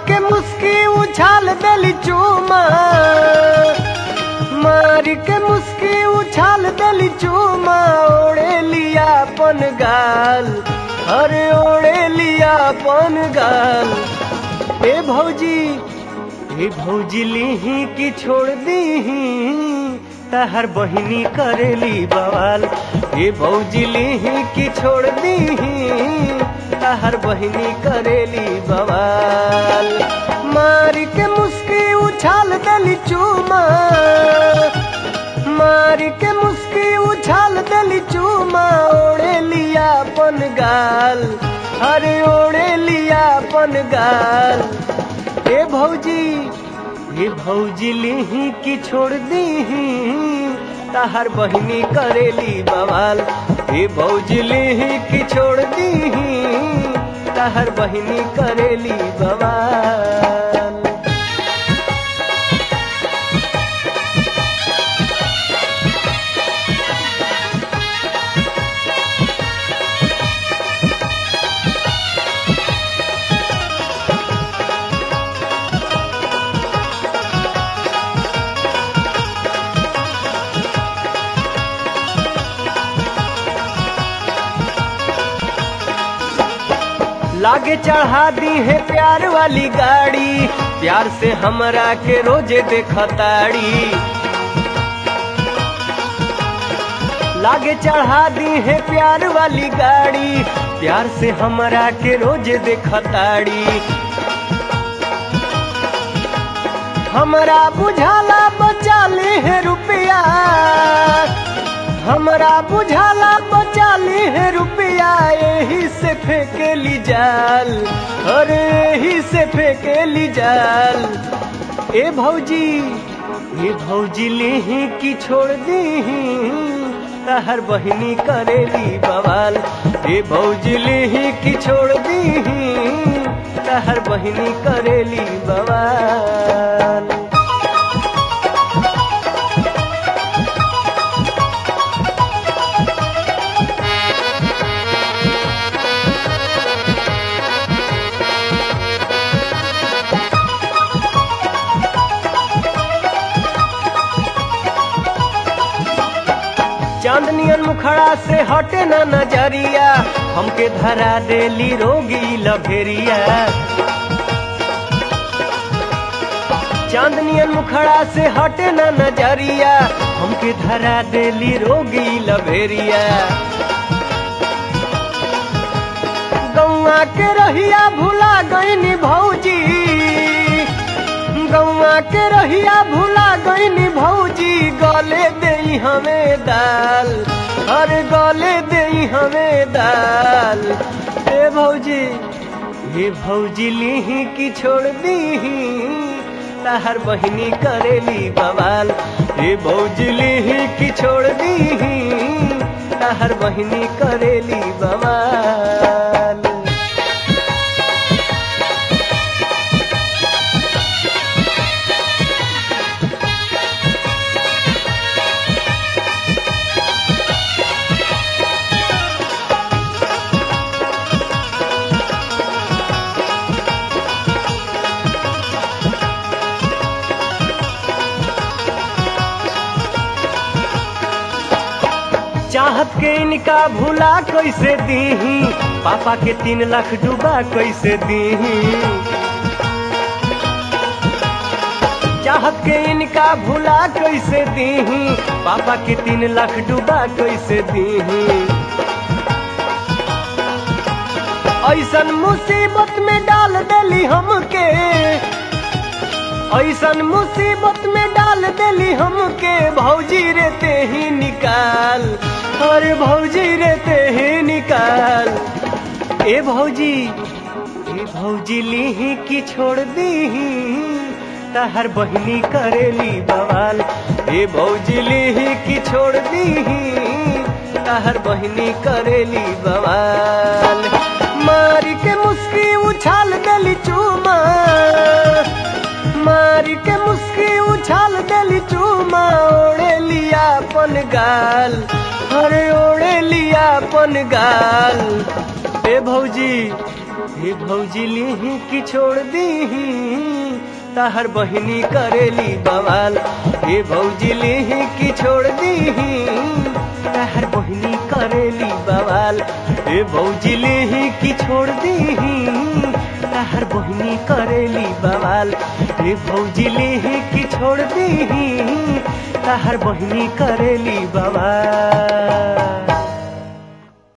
के मुस्की उछाल देली चूमा मार के मुस्की उछाल देली चूमा ओढ़े लिया अपन गाल अरे ओढ़े लिया अपन गाल ए भौजी ए भौजी लीही की छोड़ दीही तहर बहिनी करेली बवाल ए भौजी लीही की छोड़ दीही तहर बहिनी करेली बवाल मार के मुस्की उछाल देली चूमा मार के मुस्की उछाल देली चूमा ओढ़े लिया अपन गाल अरे ओढ़े लिया अपन गाल ए भौजी ए भौजी लीही की छोड़ दीही तहर बहिनी करेली बवाल ए भौजी लीही की छोड़ दीही तहर बहिनी करेली बवाल लागे चढ़ा दी है प्यार वाली गाड़ी प्यार से हमरा के रोजे देखताड़ी लागे चढ़ा दी है प्यार वाली गाड़ी प्यार से हमरा के रोजे देखताड़ी हमरा बुझाला बचा ले है रुपया हमरा बुझाला बचा ली है रुपया यही से फेंकेली जाल अरे यही से फेंकेली जाल ए भौजी ए भौजी लेही की छोड़ दीही तहर बहिनी करेली बवाल ए भौजी लेही की छोड़ दीही तहर बहिनी करेली बवाल चांदनियन मुखड़ा से हटे न नजरिया हमके धरा देली रोगी लभेरिया चांदनियन मुखड़ा से हटे न नजरिया हमके धरा देली रोगी लभेरिया गौआ के रहिया भुला गईनी भौजी गौआ के रहिया भुला गईनी भौजी गले दई हमें दाल अरे गले दई हमें दाल ए भौजी हे भौजी लीही की छोड़ दीही तहर बहिनी करेली बवाल हे भौजी लीही की छोड़ दीही तहर बहिनी करेली बवाल चाहत के इनका भूला कैसे दीही पापा के तीन लाख डूबा कैसे दीही चाहत के इनका भूला कैसे दीही पापा के तीन लाख डूबा कैसे दीही ऐसन मुसीबत में डाल देली हमके ऐसन मुसीबत में डाल देली हमके भौजी रहते ही निकाल अरे भौजी रहते ही निकाल ए भौजी ए भौजी लीही की छोड़ दीही तहर बहिनी करेली बवाल ए भौजी लीही की छोड़ दीही तहर बहिनी करेली बवाल मारी के मुस्की उछाल देली चूमा मारी के मुस्की उछाल देली चूमा ओढ़े लिया अपन गाल अरे ओढ़े लिया अपन गाल ए भौजी हे भौजी लिही कि छोड़ दीही ताहर बहिनी करेली बवाल हे भौजी लिही कि छोड़ दीही ताहर बहिनी करेली बवाल हे भौजी लिही कि छोड़ दीही ताहर बहिनी करेली बवाल हे भौजी लिही कि छोड़ दीही ताहर बहिनी करेली बवाल